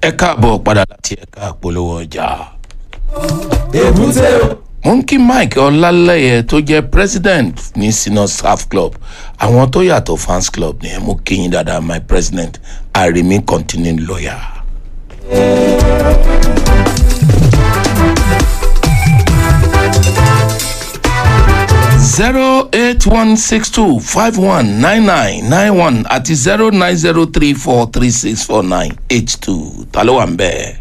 ẹ káàbọ̀ padà láti ẹ̀ka àpolówó ọjà. èbúté o. mo ń kí mike ọlálẹyẹ tó jẹ́ president ní senior staff club àwọn tó yàtọ̀ fans club ni ẹ mú kí yín dáadáa my president arimi continuing lawyer. zero eight one six two five one nine nine nine one àti zero nine zero three four three six four nine eight two ta ló wà ń bẹ́ẹ̀.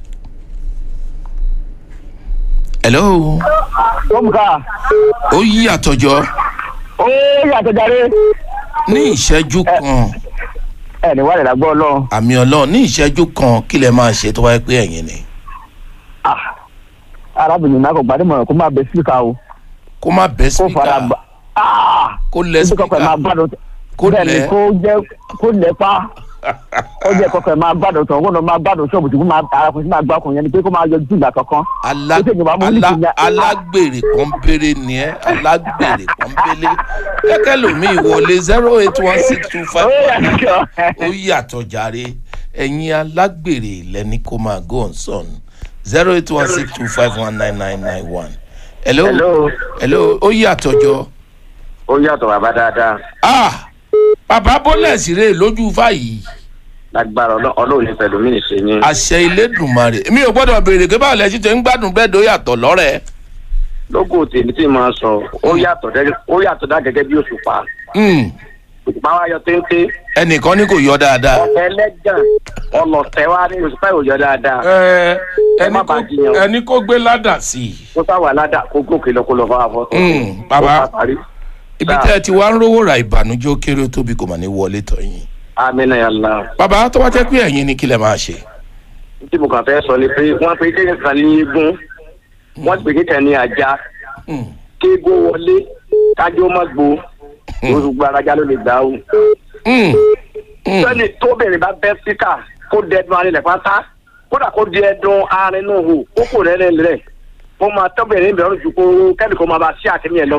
hello Tómùká, ó yí àtọ̀jọ́ ó yàtọ̀ jáde. ní ìṣẹ́jú kan Ẹ ní wàlẹ̀ lágbọ́ ọlọ́run. àmì ọlọ́run ní ìṣẹ́jú kan kí lẹ máa ṣe tó wáyé pé ẹ̀yin ni Ah, Arábìnrin náà kò gbádùn kó máa bẹ síkà o. kó má bẹ́ Kó fara síkà gbà. Ah! kó lẹ Ibi kọkọ ẹ̀ máa síkà gbádùn. Kó Bẹ́ẹ̀ ni lẹ̀. kó jẹ́ kó lẹ̀ pa. Ó jẹ́ kọkọ ẹ̀ máa gbádùn tán, kó lọ máa gbádùn ṣọ́ọ̀bù tí kó máa arákùnrin sí máa gbá ọkùnrin yẹn ni pé kó máa yọ jù ìgbà kankan. Alá- Ó tẹ̀yìn wá mú alá- nísìnyí. alágbèrè kan péré ni ẹ alágbèrè kan péré kẹ́kẹ́ lómi ìwọlé zero eight one six two five Ó yàtọ̀. ó yàtọ̀ jàre ẹ̀yin alágbèrè lẹ́ni kó máa go on son zero eight one six two five one nine nine nine one hello Hello. hello ó yàtọ̀ jọ ó yàtọ̀ bàbá dáadáa ah bàbá bọ́lẹ̀sì rè lójú fàyè lágbára Ọlọ́- ọlọ́run ní pẹ̀lú mí nìṣe yín. àṣẹ ilédùnmarè mi ò gbọ́dọ̀ béèrè pé báwo lẹ ṣe tẹ ń gbádùn bẹ́ẹ̀ tó yàtọ̀ lọ́rẹ̀ lógo tèmi tí máa sọ ó yàtọ̀ gẹ́gẹ́ ó yàtọ̀ dá gẹ́gẹ́ bí òṣùpá Hmm, òṣùpá wa yọ téńté ẹnìkan ní kò yọ dáadáa. ẹlẹ́gàn ọlọ́tẹ̀ wa ní òṣùpá yóò yọ dáadáa ẹ Ẹ má bàa jiyàn. ẹni kó gbé ládà sí i. kó sáwà ládà kó gòkè lọ kó lọ fọwọ́ fọ́. Mm, bàbá. Ó bá parí. ibi Sáà. tẹ́ ẹ ti wá ń rówó ra ìbànújẹ́ ó kéré ó tóbi kò mà ní wọlé tọ̀yìn. amínà yàrá bàbá tó bá jẹ́ pé ẹ̀yin ni kí lẹ máa ṣe. tí mo kàn fẹ́ sọ ni pé wọ́n pe kéèyàn kan ní eégún wọ́n pè kéèyàn ní ajá Hmm, kéégún wọlé kájọ́ má gbó orúgbó arajá ló lè gbà ó. hmm, hmm. sẹ́ni tóbìnrin bá bẹ́ síkà kó dẹ́dun arinlẹ̀ pátá kódà kó dẹ́dun arinu hù kó kò rẹ́ rẹ̀ kó máa tóbìnrin mi lọ́rùn ju kó kẹ́ni kó máa bá sí àkíní ẹ̀ lọ.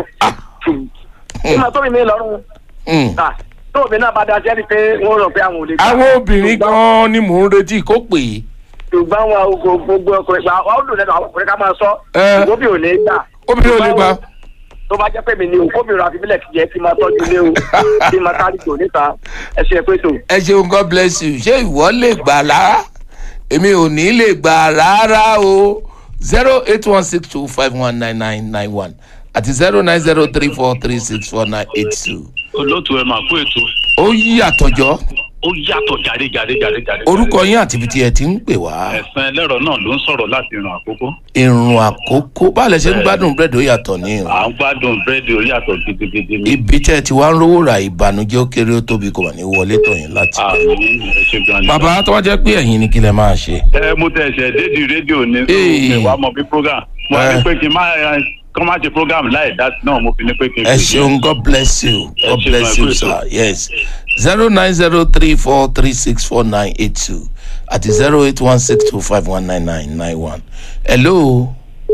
kó máa tóbìnrin mi lọ́rùn Hmm. ta tóbìnrin náà bá da sẹ́ni pé wọ́n rò pé àwọn ò lè gbà. àwọn obìnrin gan-an ni mò ń retí kó pè é. ṣùgbọ́n wọn ò gbogbo ọkùnrin gba ọ́ dùn lẹ́nu àwọn ọkùnrin ká máa sọ Ẹ. ìwọ́bì ò ní gbà. obìnrin ò lè gbà. tó bá jẹ́ pé mi ni o kóbìnrin àfi bílẹ̀ kìí yẹ kí n máa tọ́jú ilé o kí n máa kárí tò níta ẹ ṣe pé tò. ẹ ṣeun god bless you ṣé ìwọ lè gbà rárá èmi ò ní lè gbà rárá o zero eight one six two five one nine nine nine one àti zero nine zero three four three six four nine eight two. olóòtú ẹ máa kó ètò ó yí àtọ̀jọ́ ó yàtọ̀ jáde jáde jáde jáde. orúkọ yín àti ibi tí ẹ ti ń pè wá ẹ̀sán ẹlẹ́rọ náà ló ń sọ̀rọ̀ láti ìrìn àkókò. irun àkókò báàlẹ̀ ṣe ń gbádùn búrẹ́dì ó yàtọ̀ ní irun à ń gbádùn búrẹ́dì ó yàtọ̀ gidigidi ní. ibi tẹ́ ẹ ti wá ń rówó ra ìbànújẹ́ ó kéré ó tóbi kò mà ní wọlé tọ̀yìn láti. àmì ẹ ṣe gan ni. bàbá tó wá jẹ́ pé ẹ̀yin ni kí lẹ máa ṣe. ẹ mo tẹ ẹsẹ dédì rédíò ní Ee. mi wàá mọ bí program mo Ẹ. ní pé kí n má ẹ, kọ́ má ṣe program láì dá sí náà mo fi ní pé kí n. ẹ ṣeun god bless you god Ẹ ṣeun, bless ẹ you kú sir ètò. yes zero nine zero three four three six four nine eight two àti zero eight one six two five one nine nine nine one hello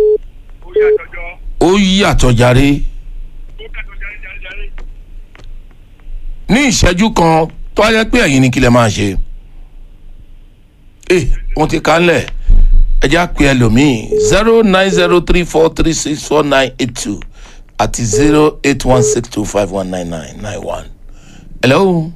ó yí àtọ̀járe ní ìṣẹ́jú kan tó wáyé pé ẹ̀yin ni kí lẹ máa ṣe ẹ wọ́n ti kàn lẹ̀ ẹ já pé ẹlòmíì zero nine zero three four three six four nine eight two àti zero eight one six two five one nine nine nine one. hello.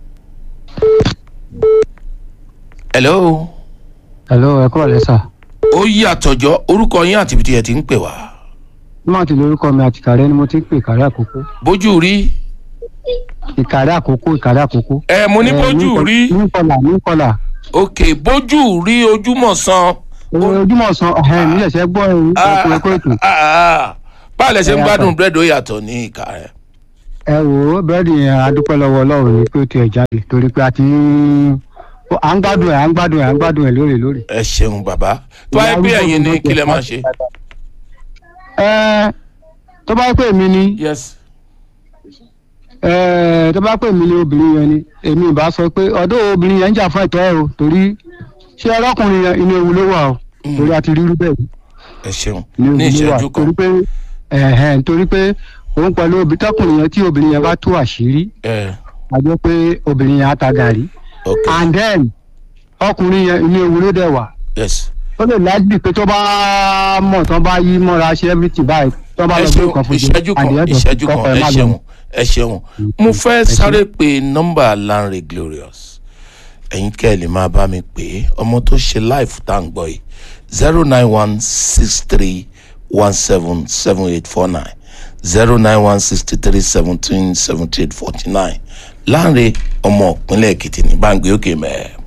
hello. hello ẹ kúrò lẹ́sà ó yí àtọ̀jọ́ orúkọ yín àti ibi tí ẹ ti ń pè wá. nígbà tí lórúkọ mi àti ìkàrẹ́ ni mo ti ń pè ìkàrẹ́ àkókò bójú rí ìkàrẹ́ àkókò ìkàrẹ́ àkókò. ẹ mo ní Eh, bójú ní- rí ní kọlà ní kọlà ok bójú rí ojúmọ̀ san. ojúmọ̀ san ọ̀hẹ́ mi lẹ̀sẹ̀ gbọ́ ẹ̀rù ẹ̀kọ́ ẹ̀kọ́ ètò. báwo lẹ ṣe ń Ẹ gbádùn yàtọ̀. búrẹ́dì ó yàtọ̀ ní ìka rẹ̀. ẹ wò ó bẹ́ẹ̀ni adúpẹ́ lọ́wọ́ ọlọ́run ni pé ó tiẹ̀ jáde torí pé a ti ń à ń gbádùn ẹ̀ à ń gbádùn ẹ̀ à ń gbádùn ẹ̀ lóòrè lóòrè. ẹ ṣeun bàbá tó wáyé pé ẹ̀yin ni kí lẹ máa ṣe. ẹ tó bá pè mí ni yes. ẹ tó bá pè mí ni obìnrin yẹn ni èmi ì bá sọ pé ọdún obìnrin yẹn ń jà fún ẹ̀tọ́ ẹ̀ o torí ṣé ọlọ́kùnrin yẹn inú ewu ló wà o torí a ti rí irú bẹ́ẹ̀ rí. ẹ ṣeun ní ní ìṣẹ́jú ìṣẹ́jú kan torí pé ẹ̀hẹ́n nítorí pé òun pẹ̀lú obì tọkùnrin yẹn tí obìnrin yẹn bá tú àṣírí ẹ a jẹ́ pé obìnrin yẹn á ta gàrí ok and then ọkùnrin yẹn inú ewu ló dẹ̀ wà yes ó lè láìpẹ́ pé tó bá mọ̀ tó bá yí mọ́ra ṣe everything báyìí tó bá ẹ lọ gbé ṣeun nǹkan fún ìṣẹ́jú kan ìṣẹ́jú kan ẹ ṣeun ẹ ṣeun mo fẹ́ sáré pe nọ́mbà Lanre Glorious ẹ̀yin kẹ́ ẹ lè máa bá mi pè é ọmọ tó ṣe life tá à ń gbọ́ yìí zero nine one six three one seven seven eight four nine zero nine one sixty three seventeen seventy eight forty nine Lanre ọmọ ìpínlẹ̀ Èkìtì ní báńgbé òkè mẹ́ẹ̀.